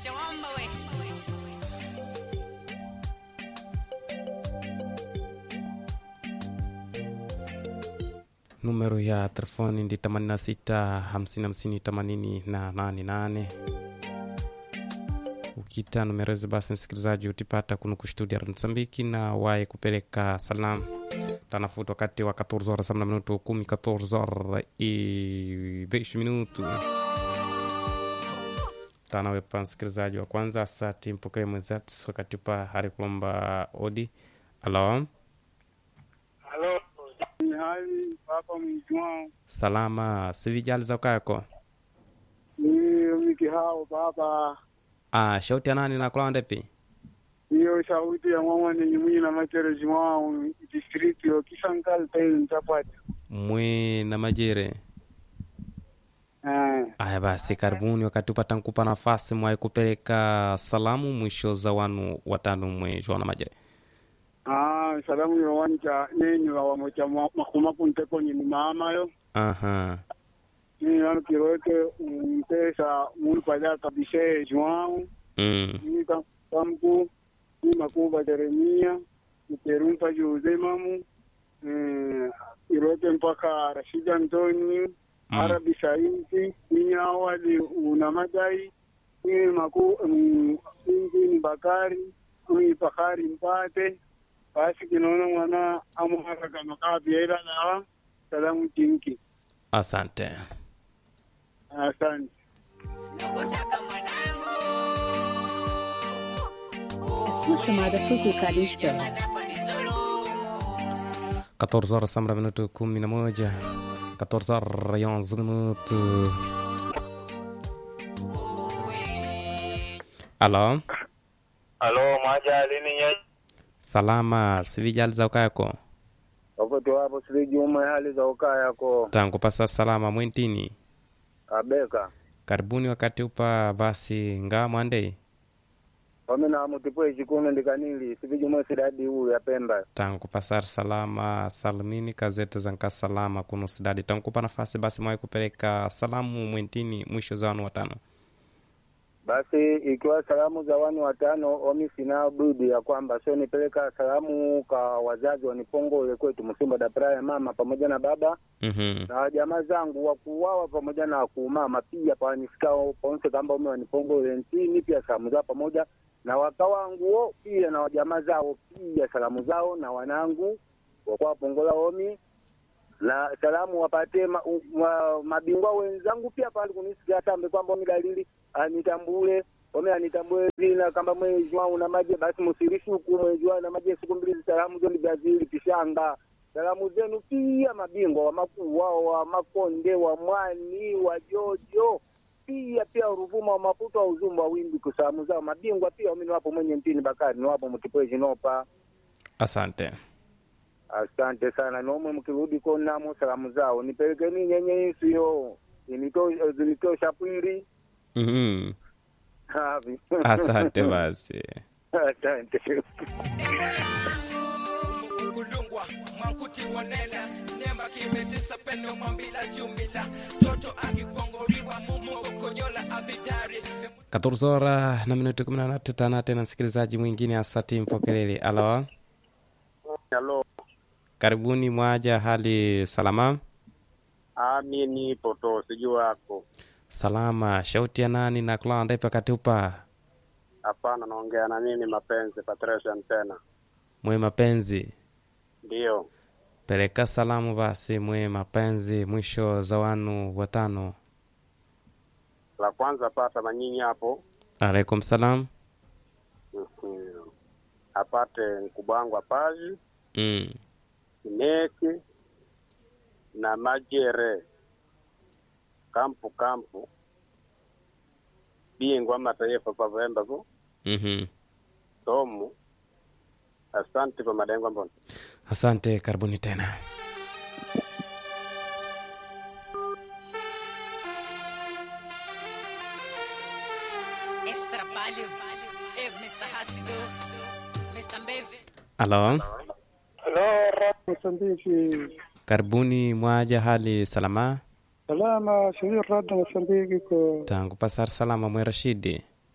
Chawamba we. Numero ya telefoni ndi 86 50 50 88 ukita numero hizi basi msikilizaji utipata kuno kustudia Msambiki na waye kupeleka salamu tanafuta wakati wa 14 horas samna minuto 10 14 horas i 10 minuto tanawepa msikilizaji wa kwanza asati mpokee mwenzati wakati upa hari kulomba odi alo Halo, ni hali hapa Mwijwao. salama sivijali za ukayako Ni miki hao baba. ah, shauti ya nani nakulawa ndepi Hiyo sauti ya mama ni nyumini na machere Jwao district yo Kisankal Tain Chapati. mwe na majere Eh, aya basi karibuni wakati upata nkupa nafasi mwai kupeleka salamu mwisho za wanu watano mwe na majere ah, salamu yo wanja nenyu wa mocha makuma kunteko ni mama yo. aha Ni yanu kirote mpesa mulu paja kabise Jwao. mm. Ni ka- kamku ni makuba Jeremia. Ni perumpa Jose mamu. Eh, irote mpaka Rashida Antoni. Mm. Arabi Saidi, ni awali una madai, ni maku mm, ni Bakari, ni Bakari Mpate, basi kinaona mwana amuhara kama kabiela na salamu jinki. asante Asante. Nukosaka mwanangu. A chamada foi colocada em espera. Nyama zako ni dhulumu. 14 horas samra minuto 11 14 horas 11 minuto alo Halo, mwaja lini nye? salama sivijali za ukayako Wakoto wapo sili juma hali za ukaa yako tangu pasa salama mwentini abeka karibuni wakati upa basi nga mwandei wamina mutipwe chikume ndikanili sili juma sidadi uu ya pemba tangu pasar salama salimini kazete zanka salama kuno sidadi tankupa nafasi basi mwai kupeleka salamu mwentini mwisho za wanu watano basi ikiwa salamu za wani watano omi sina budi ya kwamba sio nipeleka salamu kwa wazazi wanipongole kwetu msimba dapra ya mama pamoja na baba mm-hmm. na jamaa zangu wakuwawa pamoja na kumama pia pawanisikao paonse kamba ume wanipongole ntini pia salamu zao pamoja na waka wanguo pia na wajamaa zao pia salamu zao na wanangu wakwapongola omi na salamu wapate ma, u, ma, mabingwa wenzangu pia pali kunisikia tambe kwamba omi dalili anitambule omi anitambue zina kamba mwezi wangu na maje basi musirishuku mwezi wangu na maje siku mbili salamu zoni Brazil pishanga salamu zenu pia mabingwa wa makuu wao wa makonde wa mwani wa jojo pia pia Ruvuma wa Maputo wa Uzumba wa Wimbi kusalamu zao mabingwa pia wamini wapo mwenye ntini Bakari ni wapo mtipwezi nopa asante asante sana nomwe mkirudi konamo salamu zao nipelekeni nyenye isu yo zinito- zinitosha pwiri mm-hmm. Havi. asante basi asante kulungwa mwankuti wanela nemba kimetisa pendo mwambila jumila toto akipongoriwa mumokonyola avidari 14 horas na minuti 18 tana tena msikilizaji mwingine asati mpokelele alo halo karibuni mwaja hali salama ami nipo to sijui wako salama shauti ya nani na kula ndaipa katupa hapana naongea na nini mapenzi patrician tena mwe mapenzi ndio peleka salamu basi mwe mapenzi mwisho za wanu watano la kwanza pata manyinyi hapo alaikum salam Mhm. apate mkubwa wangu apaji mm. Kineki na Majere kampu kampu bingwa mataifa pavemba vo mm-hmm. tomu asante pa madengwa mbona asante karibuni tena Esse trabalho é Mr. Hassido, Mr. Mbeve. alo Halo, Mosambiki. karibuni mwaja hali salama Salama, sijui rada Mosambiki ko tangu pasar salama mwe rashidi eh,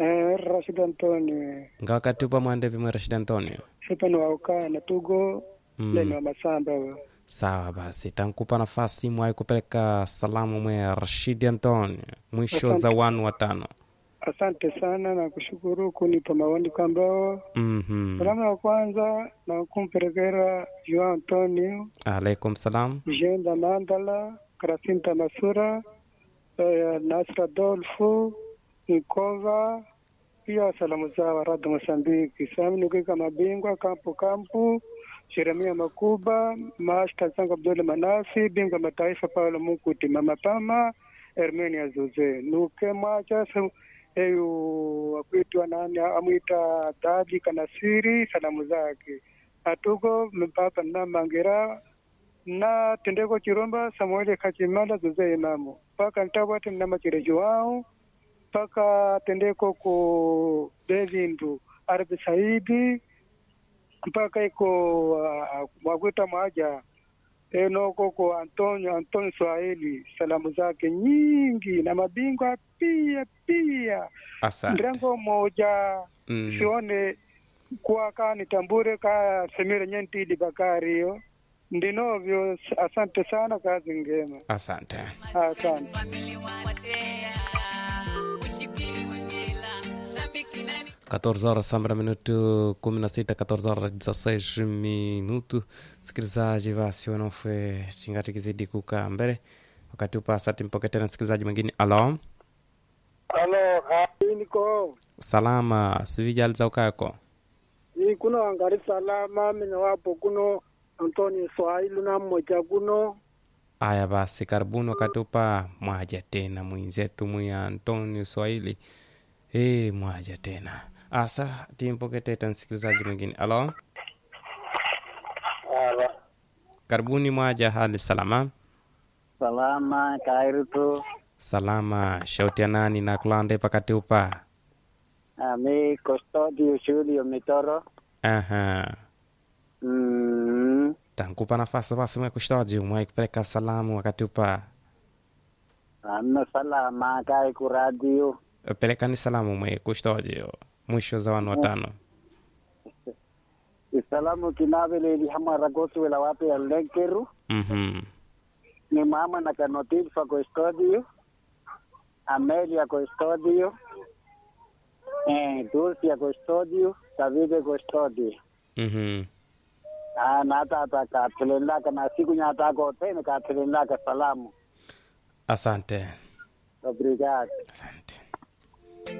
Rashid Antoni nga wakati upa mwande vimwe Rashid Antonio sipa ni waukaa na tugo Mm. leni wa masamba we sawa basi tankupa nafasi mwai kupeleka salamu mwe Rashid Antonio mwisho Asante. za wanu watano asante sana na kushukuru kunipa maoni kwambao mhm salamu ya kwanza na kumpelekera Joao Antonio alaikum salam Jenda Mandala Krasinta Masura eh, Nasra Dolfu Nkova pia salamu zao Rada Mosambiki Sami Nukika Mabingwa Kampu Kampu Jeremia Makuba Masta Zangu Abdul Manasi Bingwa Mataifa Paulo Mukuti Mama Pama Hermenia Zuze Nuke Mwacha sa- eyu akuitwa nani amwita Daji Kanasiri salamu zake atuko mpapa na Mangira na tendeko chiromba samueli kachimala zuze imamu paka ntawati namachirejo wao paka tendeko ku devindu arabi saidi mpaka iko uh, mwakwita mwaja enoko ko antonio antonio swahili salamu zake nyingi na mabingwa pia pia asante ndrengo moja mm. sione kuwa ka nitambure ka semire nyentidi bakari hiyo ndinovyo asante sana kazi ngema asante asante Family watea, ushikiri wengela, Sambiki nani 14 horas sambra minuto 16 14 horas 16 minuto msikilizaji basi wanaofe chingati kizidi kukaa mbele wakati upasati mpoke tena msikilizaji mwingine alo alo niko salama sivijali za ukako ni kuno angari salama mina wapo kuno antoni swahili na mmoja kuno aya basi karibuni wakati upa mwaja tena mwinzetu mwiya antonio swahili e, mwaja tena asa timpoke teta msikilizaji mwingine alo karibuni mwaja hali salama salama kairutu salama shauti ya nani na kulande pakati upa ami custodio Julio Mitoro aha mm, tankupa nafasi basi mwe kushtaji mwai kupeleka salamu wakati upa ano salama kai ku radio pelekani salamu mwe kushtaji mwisho za wanu watano isalamu kinabeleli hamaragosi wela wape ya lenkeru mhm ni mama na kanotilfa ko studio Amelia ko studio eh Dulcia ko studio Davide ko studio mhm ah na tata ka tulendaka na siku nyata ko tena ka tulendaka salamu asante obrigado asante